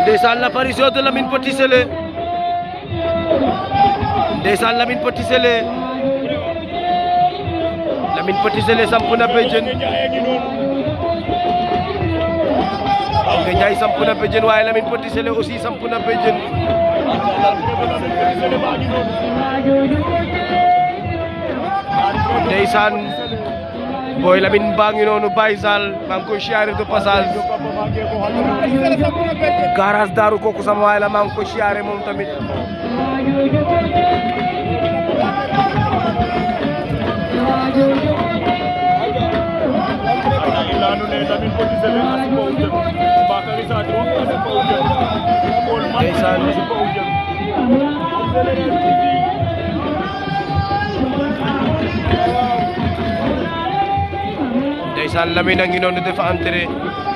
ndeysaan l'apparition de Lamine Petit Sélé ndeysaan Lamine Petit Sélé Lamine Petit Sélé samp na béjjën nga Njaay samp na béjjën waaye Lamine Petit Sélé aussi samp na béjjën ndeysaan booy Lamine baa ngi noonu Baye Sall maa ngi koy siyaare de passage garage daaru kooku sama waay la maa ngi koy siyaare moom tamit ndeysaan ndeysaan Lamine a ngi noonu dafa entré